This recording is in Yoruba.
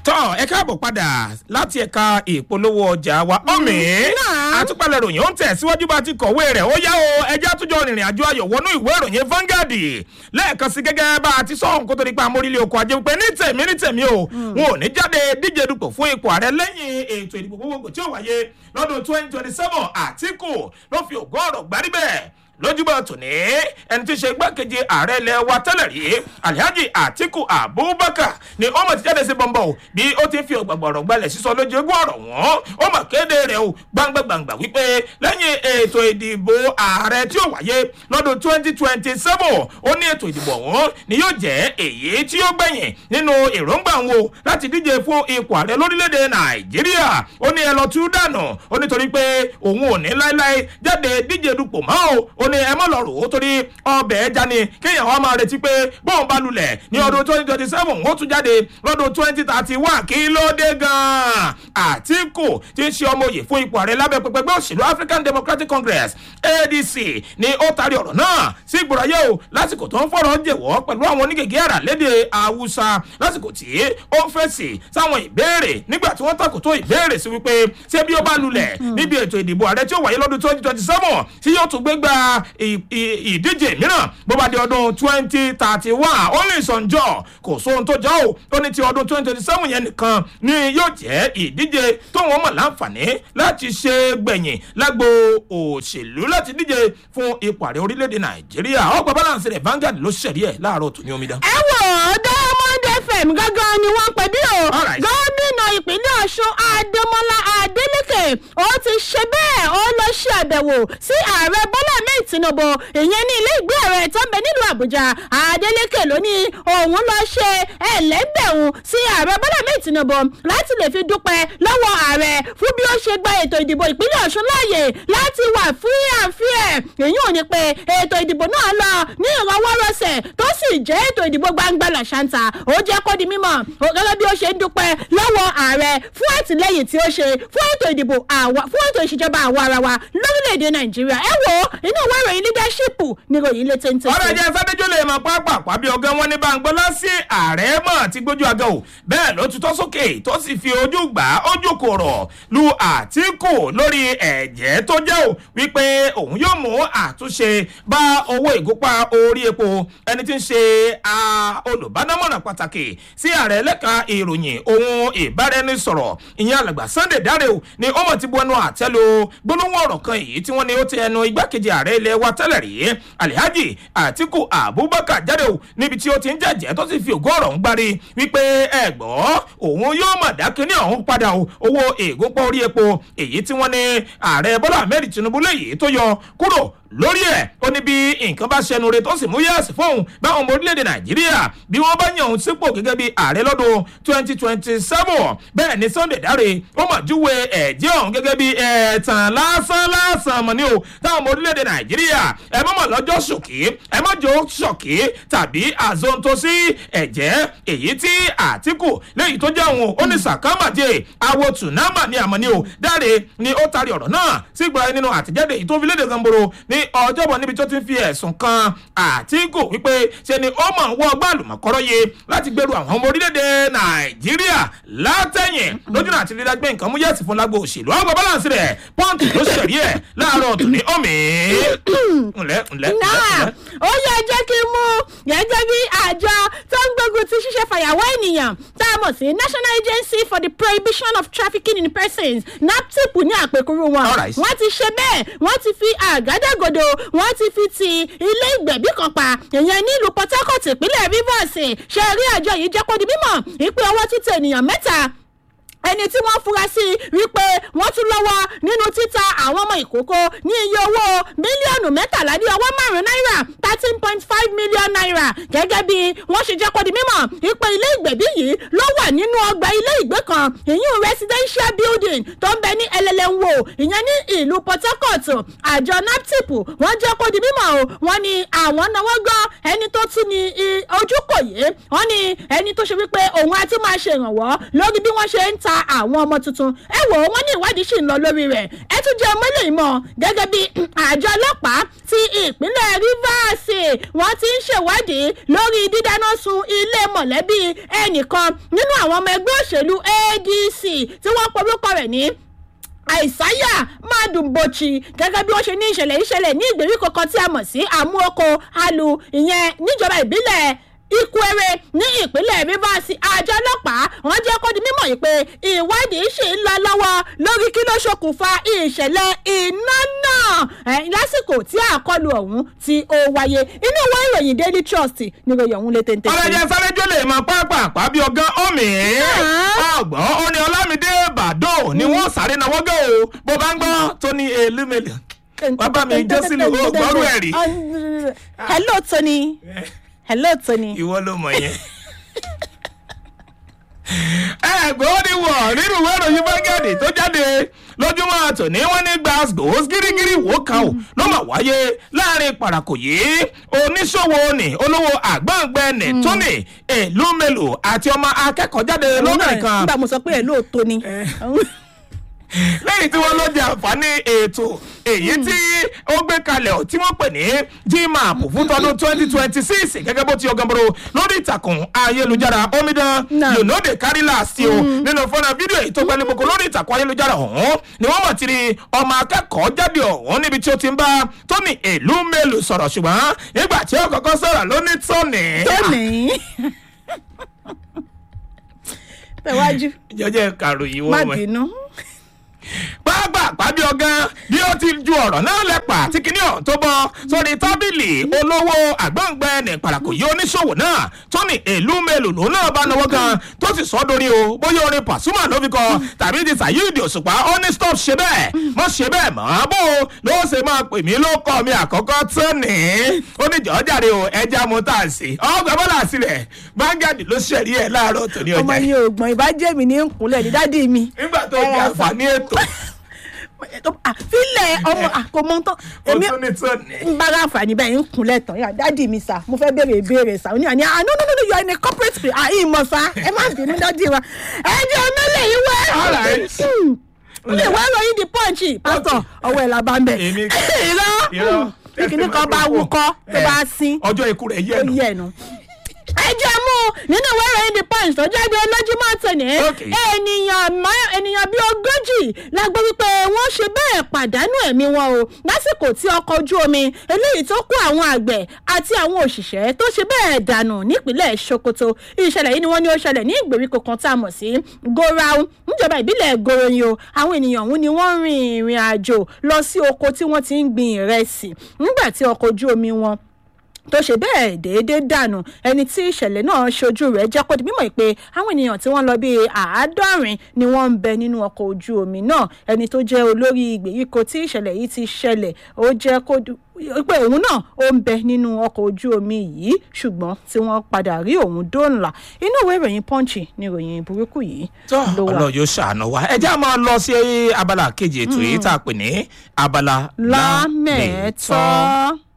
tọ́ ẹ káàbọ̀ padà láti ẹ̀ka ìpolówó ọjà wa ọ̀mì àtúpalẹ̀ ròyìn ó ń tẹ̀síwájú bá ti kọ̀wé rẹ̀ ó yá o ẹjẹ́ àtúnjọ rìnrìn àjò ayọ̀ wọnú ìwé ìròyìn Vanguard lẹ́ẹ̀kan sí gẹ́gẹ́ bá a ti sọ̀hún kó tó di pa amórílẹ̀ oko ajé pé ní tèmi ní tèmi o wọn ò ní jáde díje dupò fún ipò ààrẹ lẹ́yìn ètò ìdìbò gbogbogbò tí ó wáyé lọ́dún twenty twenty seven Àtíkù ló fi ògùn ọ̀rọ̀ gbárí bẹ́ẹ̀ lójúbọ tòní ẹni tí í ṣe igbákejì ààrẹ ilẹ̀ wa tẹ́lẹ̀ rí alhaji atiku abubakar ni ó mọ̀ ti jáde sí bọ́ńbọ́ o bí ó ti ń fi ọ̀gbàgbọ̀rọ̀ gbalẹ̀ sísọ lójú egún ọ̀rọ̀ wọn ó mọ̀ kéde rẹ̀ o gbangba-gbangba wípé lẹ́yìn ètò ìdìbò ààrẹ tí ó wáyé lọ́dún twenty twenty seven ó ní ètò ìdìbò ọ̀hún ni yóò jẹ́ èyí tí ó gbẹ̀yìn nínú èròǹgbà wọn o láti díje fún ipò ààrẹ lórílẹ̀‐èdè nàìjíríà ó ní ẹ lọ tú dànù ó nítorí pé òun ò ní láéláé jáde díje dupò mọ́ o ó ní ẹ mọ́ lọ rò ó torí ọbẹ̀ ẹja ni kéèyàn wá máa retí pé bóun bá lulẹ̀ ní ọdún twenty twenty seven ó tún jáde lọ́dún twenty thirty one kí ló dé gan-an àtìkù tí ń ṣe ọmọ òye fún ipò ààrẹ lábẹ́ pẹpẹgbẹ́ òṣèlú African Democratic Congress ADC ni ó taari ọ̀rọ̀ náà sí ìgbòrò ayé o lásìkò tó ń fọ̀rọ̀ jẹ̀wọ́ pẹ̀lú àwọn onígègé àrà lédè Haúsá lásìkò tí ó ń fèsì sáwọn ìbéèrè nígbà tí wọ́n takòtó ìbéèrè sí wípé ṣé bí ó bá lulẹ̀ níbi ètò ìdìbò ààrẹ tí ó wáyé lọ́dún twenty twenty seven tí yóò tún gbégbá ìdíje mìíràn bó bá di ọdún twenty thirty one ó lè sànjọ kò sóhun tó jọ ò ó ní ti ọdún twenty twenty seven yẹn nìkan ni yóò jẹ́ ìdíje tó wọ́n mọ̀ láǹfààní láti ṣe gbẹ̀yìn lágbo òṣèlú láti díje fún ipò ààrẹ orílẹ̀-èdè nàìjíríà ọgbà balance rẹ̀ Vanguard ló ṣẹ̀rí ẹ̀ láàárọ̀ tó ní omidan. ẹ wò ó Diamond FM gángan ni wọ́n pè bí o gómìnà ìpínlẹ̀ ọ̀ṣun adémọlá adélèké ó ti ṣe bẹ́ẹ̀ ó lọ ṣe àbẹ̀wò sí ààrẹ bọ́lá ahmed tinubu ìyẹn ní ilé ìgbé ààrẹ tó ń bẹ nílùú àbújá adélèké ló ní òun lọ ṣe ẹlẹ́gbẹ̀rún sí ààrẹ bọ́lá ahmed tinubu láti lè fi dúpẹ́ lọ́wọ́ ààrẹ fún bí ó ṣe gba ètò ìdìbò ìpínlẹ̀ ọ̀ṣun láàyè láti wà free and fair èyí ò ní pé ètò ìdìbò náà lọ ní ìrọwọ́rọsẹ̀ tó sì jẹ́ ètò ìdìbò gbangba làṣàǹtà ó jẹ́ kó di mímọ̀ gẹ́gẹ́ bí ó ṣe ń dúpẹ́ lọ́wọ́ ààrẹ fún àtìlẹ́yìn tí ó ṣe fún ètò ìdìbò àwa fún ètò ìṣèjọba àwa ara wa lórílẹ̀‐èdè nàìjíríà ẹ wo inú ìwé ìròyìn leadership ní ìròyìn ilé téńté. ọ̀rọ̀ ẹ̀jẹ̀ sábẹ́jọ́ lè mọ pápá bí ọgá wọn ní báńgbọ́lá sí ààrẹ mọ̀ ti gbójú aga o bẹ́ẹ̀ ló tutọ́ sókè tó sì fi ojú gbà ojú kòrò lu àtìkù lórí ẹ̀jẹ̀ tó jẹ́ o wípé òun yóò mú àtúnṣe bá owó ìgúnpá orí epo ẹni tí ń ṣe olùbádámọ̀ràn pàtàkì sí ààrẹ lẹ́ka ìròyìn ohun ìbáraẹnisọ̀rọ̀ ìyẹn alàgbà Sunday Dare o ni ó mọ̀ ti bu ẹnu àtẹ́lu gbólóhùn ọ̀rọ̀ kan èyí tí wọ́n ní ó ti ẹnu igbákejì ààrẹ ilẹ̀ wa tẹ́lẹ̀ rí Alhaji Atiku Abubakar jáde o níbi tí ó ti ń jẹ́jẹ́ tó sì fi ògùn ọ̀rọ̀ ń gbárí wípé ẹ gbọ́ òun yóò mọ̀ dákínní ọ̀hún padà o owó ègúnpọ̀ orí epo èyí tí wọ́n ní ààrẹ Bọ́lá Ahmed Tinubu léyìí tó yọ kúrò lórí ẹ̀ ó ní bí nǹkan bá ṣẹnu re tó sì mú yẹ́sì fóun báwọn ọmọ orílẹ̀-èdè nàìjíríà bí wọ́n bá yàn òun sípò gẹ́gẹ́ bí ààrẹ lọ́dún twenty twenty seven bẹ́ẹ̀ ni Sunday Dare ó mà júwe ẹ̀jẹ̀ ọ̀hún gẹ́gẹ́ bí ẹ̀tàn lásán lásán mọ̀ ní o táwọn ọmọ orílẹ̀-èdè nàìjíríà ẹ má mọ̀ lọ́jọ́ ṣòkì ẹ má jọ ṣòkì tàbí àzontosi ẹ̀jẹ̀ èyí tí Àtíkù léyìí tó jẹ́ òun ó ní sàkámàdé àwo tùnámà ní àmọ́ ní o Dare ni ó tari ọ̀rọ̀ náà sígbà nínú àtẹ̀jáde yìí tó fi léde gamboro ní ọjọ́bọ̀ níbi tó ti ń fi ẹ̀sùn kan Àtíkù wípé ṣe ni ó mọ̀ ń wọ́ ọgbà àlùmọ̀kọ́rọ́ yẹ láti gbèrú àwọn ọmọ orílẹ̀-èdè Nàìjíríà látẹ̀yìn lójú náà ti rí dágbé nǹkan mú yẹ̀sì fún lágbo òṣèlú ọgbà báláǹsì rẹ̀ pọ́ǹtì ló ṣẹ̀rí ẹ̀ láàárọ̀ tòní ọ̀mì. ǹlẹ́ ǹlẹ́ náà ó yẹ jẹ́ kí n mú gẹ́gẹ́ bí àjọ tó ń gbógun ti ṣíṣe fàyàwọ́ ènìyàn tá a mọ̀ sí National Agency for the Prohibition of Trafficking in Persons NAPTIP ní àpèkúrú wọn Alright. wọ́n ti ṣe bẹ́ẹ̀ wọ́n ti fi àgádágodo wọ́n ti fi ti ilé ìgbẹ̀bí kan pa ìyẹn nílùú Port Harcourt ìpínlẹ̀ Rivers ṣe rí àjọ yìí jẹ́ kó di mímọ̀ ìpè ọwọ́ títẹ̀ ènìyàn mẹ́ta ẹni tí wọ́n fura sí wípé wọ́n tún lọ́wọ́ nínú títa àwọn ọmọ ìkókó ní iye owó mílíọ̀nù mẹ́tàlá ní ọwọ́ márùn-ún náírà thirteen point five million naira gẹ́gẹ́ bí wọ́n ṣe jẹ́ kó di mímọ̀ ìpè ilé ìgbẹ̀bí yìí ló wà nínú ọgbà ilé ìgbé kan ìyún residential building tó ń bẹ ní ẹlẹ́lẹ́wò ìyẹn ní ìlú Port Harcourt àjọ naptip wọ́n jẹ́ kó di mímọ̀ o wọ́n ní àwọn náwó gan ẹni tó tún ní i- ojúkò yìí wọ́n ní ẹni tó ṣe wípé òun á tún máa ṣèrànwọ́ lórí bí wọ́n ṣe ń ta àwọn ọmọ tuntun ẹ wò ó wọ́n ní ìwádìí sì ń lọ lórí rẹ̀ ẹ tún jẹ́ ọmọ ilé ìmọ̀ gẹ́gẹ́ bí àjọ ọlọ́pàá ti ìpínlẹ̀ Rivers wọ́n ti ń ṣèwádìí lórí dídáná sun ilé mọ̀lẹ́bí ẹnìkan nínú àwọn ọmọ ẹgbẹ́ òṣèlú adc tí wọ́n porúkọ rẹ̀ ní àìsáyà mádùnbọ̀chì gẹ́gẹ́ bí wọ́n ṣe ní ìṣẹ̀lẹ̀ ìṣẹ̀lẹ̀ ní ìgbèríko kan tí a mọ̀ sí àmúoko alu ìyẹn níjọba ìbílẹ̀ ikwere ní ìpínlẹ̀ rivers àjọ ọlọ́pàá wọ́n jẹ́ kó di mímọ̀ yìí pé ìwádìí ṣì ń lọ lọ́wọ́ lórí kí ló ṣokùnfà ìṣẹ̀lẹ̀ iná náà lásìkò tí àkọlù ọ̀hún tí ó wáyé inú ìwé ìròyìn daily trust ní ìròyìn ọ̀hún lè tètè. ọlọ́jà sárẹ́jọ́ lè mọ pápá bí ọgán ọ̀mì ọgbọ́n ó ní ọlámídé bàdó ni wọ́n sáré náwó gẹ́ o bó bá ń gbọ́ tó ní elúmẹ̀lẹ̀ bàbá mi jẹ́ sílùú gbọ́rú ẹ̀rí. hello tony hello tony. ìwọ ló mọ yẹn. ẹgbẹ́ ó ní wọ̀ nínú ìwé ìròyìn bágẹ́ẹ̀dì tó jáde lójúmọ́ tòní wọ́n ní glasgow gírígírí wò kan ò ló mà wáyé láàrin parakò yìí oníṣòwò ní olówó àgbọ̀ngbẹ́ ní tóní èlú mélòó àti ọmọ akẹ́kọ̀ọ́ jáde lóbìnrin kan. nígbà mo sọ pé ẹ̀ lóòótọ́ ni lẹ́yìn tí wọ́n ló jẹ àǹfààní ètò èyí tí ó gbé kalẹ̀ ọ̀ tí wọ́n pè ní gmap fún tọdún twenty twenty six gẹ́gẹ́ bó ti ọgànboro lórí ìtàkùn ayélujára omidan yonode karilas o nínú fọ́nà fídíò èyí tó gbẹ́lẹ́ gbogbo lórí ìtàkùn ayélujára ọ̀hún ni wọ́n mọ̀ tí ni ọmọ akẹ́kọ̀ọ́ jáde ọ̀hún níbi tí ó ti ń bá tóní èlú mélòó sọ̀rọ̀ ṣùgbọ́n nígbà tí ó kọ́kọ́ sọ̀rọ̀ ló ní tóní. tóní pẹ̀wájú. jọjọ kàròyìn wọ́n má wẹ̀ bínú pápá pàbí ọgán bí ó ti ju ọ̀rọ̀ náà lẹ́pà tí kìíní ọ̀hún tó bọ́ sórí tábìlì olówó àgbọ̀ngbẹ́ ní parakò yìí oníṣòwò náà tó ní èlú mélòó lòun náà bá náwó gan tó sì sọ́ dórí o bóyá orin pàṣùmà ló fi kọ tàbí ti sàyíìdì òṣùpá ó ní stop ṣe bẹ́ẹ̀ mọ́ ṣe bẹ́ẹ̀ mọ́ bó o ló ṣe máa pè mí ló kọ́ mi àkọ́kọ́ tó ní ó ní jọ́jàre o ẹja mo tà sí ọgbà bọ́lá sílẹ̀ báńgàdì ló ṣẹ̀rí ẹ̀ láàárọ̀ tòní ọmọ ọjà ni ògbọ̀n ìbájẹ́ mi ní nkúnlẹ̀ ní dádì mi. nígbà tó di àǹfààní ètò àfilẹ̀ ọmọ àkómọ́tò ó èmi tún ní tó ní. ń bára àǹfààní bẹ́ẹ̀ ń kúnlẹ̀ tán yà dádì mi sà mo fẹ́ béèrè ìbéèrè sà ó ní àní ah no no no no you are in a corporate place ah ìmọ̀ sà ẹ má bínú dádì wa ẹ jẹ́ ọmọlẹ̀ yìí wẹ́ All right. ilé ìwé ìròyìn the punch pásítọ̀ ọwọ́ ẹ̀ la bá ń bẹ̀ Èmi- irọ́ irọ́. bí kìíní kan bá wúkọ́ tó bá sín ọjọ́ ikú rẹ̀ yẹ̀ ó nù. yẹ ẹnu. ẹ jẹ́ mú nínú ìwé ìròyìn the punch tó jáde lójúmọ́ tòní Okay. ènìyàn mọ́- ènìyàn bíi ogójì la gbọ́ wípé wọ́n ṣe bẹ́ẹ̀ pàdánù ẹ̀mí wọn o lásìkò tí ọkọ̀ ojú omi eléyìí tó kó àwọn àgbẹ̀ àti àwọn òṣìṣẹ́ tó ṣe bẹ́ẹ̀ dànù nípínlẹ̀ sokoto ìṣẹ̀lẹ̀ yìí ni wọ́n ní ó ṣẹlẹ̀ ní ìgbèríko kan tá a mọ̀ sí gorau níjọba ìbílẹ̀ goroyin o àwọn ènìyàn ọ̀hún ni wọ́n rin ìrìn àjò lọ sí oko tí wọ́n ti ń gbin ìrẹsì nígbà tí ọkọ̀ ojú omi wọn tó ṣe bẹ́ẹ̀ déédéé dànù ẹni tí ìṣẹ̀lẹ̀ náà ṣojú rẹ̀ jẹ́ kó di mímọ̀ pé àwọn ènìyàn tí wọ́n lọ bíi àádọ́rin ni wọ́n ń bẹ nínú ọkọ̀ ojú omi náà ẹni tó jẹ́ olórí ìgbèríko tí ìṣẹ̀lẹ̀ yìí ti ṣẹlẹ̀ ó jẹ́ kó di pé òun náà ó ń bẹ nínú ọkọ̀ ojú omi yìí ṣùgbọ́n tí wọ́n padà rí òun dóńlà inú ìwé ìròyìn punch ni ìròyìn burúkú yìí tó ló wà. ọlọ́run yóò ṣàánú wa ẹ já máa lọ sí abala kejì ètò yìí tá a pè ní abala lámẹ̀ẹ́tọ́.